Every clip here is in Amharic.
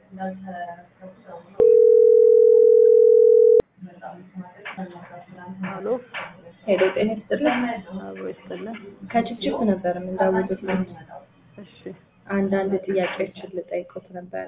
አሎ ሄሎ ጤና ይስጥልን። አብሮ ይስጥልን። ከጭፍጭፍ ነበር የምንደውልልኝ። እሺ አንዳንድ ጥያቄዎችን ልጠይቆት ነበረ።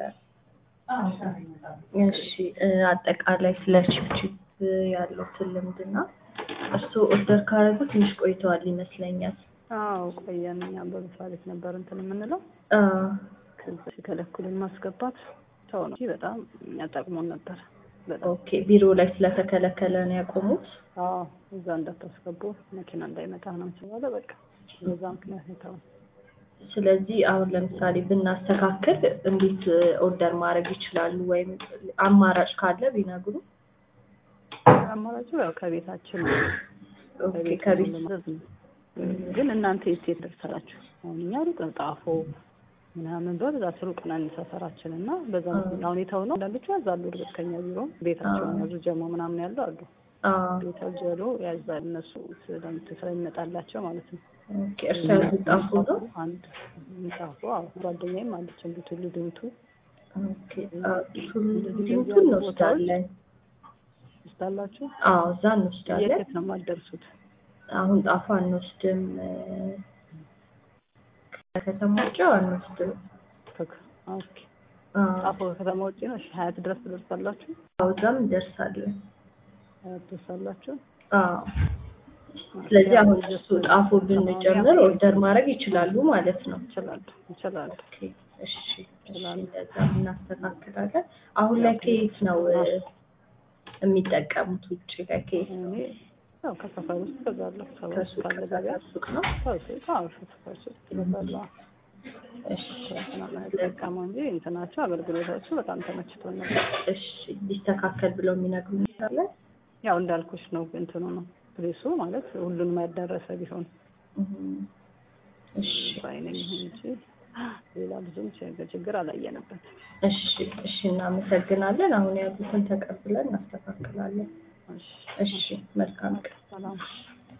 እሺ እ አጠቃላይ ስለ ችፕችፕ ያለውትን ልምድና እሱ ኦርደር ካረጉ ትንሽ ቆይተዋል ይመስለኛል። አዎ ቆየን። እኛም በመስሪያ ቤት ነበር እንትን የምንለው አ ከዛ ሲከለክሉን ማስገባት ሰው ነው እንጂ በጣም እኛ ጠቅሞን ነበር። በጣም ኦኬ ቢሮ ላይ ስለተከለከለ ነው ያቆሙት። አዎ እዛ እንዳታስገቡ መኪና እንዳይመጣ ነው ስለዋለ በቃ በዛ ምክንያት ነው የተውን። ስለዚህ አሁን ለምሳሌ ብናስተካክል እንዴት ኦርደር ማድረግ ይችላሉ? ወይም አማራጭ ካለ ቢነግሩ። አማራጩ ያው ከቤታችን ኦኬ ከቤት ከቤት ማዘዝ ነው። ግን እናንተ የት የት ደርሳላችሁ? አሁን እኛ ሩቅ ነው ጣፎ ምናምን በብዛት ሩቅ ነን ሰፈራችን እና በዛ ምክንያት አሁን የተው ነው አንዳንዶቹ ያዛሉ። እርግጥ ከኛ ቢሮ ቤታቸውን ያዙ ጀሞ ምናምን ያሉ አሉ። አ ቤታቸው ያሉ ያዛል እነሱ ስለምት ስለሚመጣላቸው ማለት ነው። ኦኬ እርሻ ያልጣፉ ነው። አንድ ጣፎ አዎ ጓደኛዬም አለች እንዲቱ ልድምቱ ኦኬ አ ቱሉዲምቱን እንወስዳለን። ስታላችሁ አዎ እዛ የት እንወስዳለን። የት ነው የማትደርሱት? አሁን ጣፋ አንወስድም። ከከተማ ውጭ አንወስድም። ከክ- ኦኬ አዎ ጣፎ ከከተማ ውጭ ነው። እሺ ሀያት ድረስ ትደርሳላችሁ? አዎ፣ እዛም እንደርሳለን። ሀያት ትደርሳላችሁ? አዎ ስለዚህ አሁን እሱ ጣፎ ብንጨምር ኦርደር ማድረግ ይችላሉ ማለት ነው። ይችላሉ ይችላሉ። ኦኬ እሺ እሺ፣ እንደዛ እናስተካክላለን። አሁን ላይ ከየት ነው እ፣ የሚጠቀሙት? ውጭ ላይ ከየት ነው? እኔ ያው ከሰፈር ውስጥ እገዛለሁ። ሰው ከሱ ካለ ገበያ ሱቅ ነው። ሰው ሱቅ አዎ ሰፈር ውስጥ እገዛለሁ። እሺ ጠቀመው እንጂ እንትናቸው አገልግሎታቸው በጣም ተመችቶን ነበር። እሺ፣ ሊስተካከል ብለው የሚነግሩ አለ? ያው እንዳልኩሽ ነው እንትኑ ነው ፕሬሱ ማለት ሁሉንም ያዳረሰ ቢሆን እም፣ እሺ ባይነኝ እንጂ ሌላ ብዙም ችግር ችግር አላየንበት። እሺ እሺ፣ እናመሰግናለን። አሁን ያሉትን ተቀብለን እናስተካክላለን። እሺ እሺ፣ መልካም ቀን። ሰላም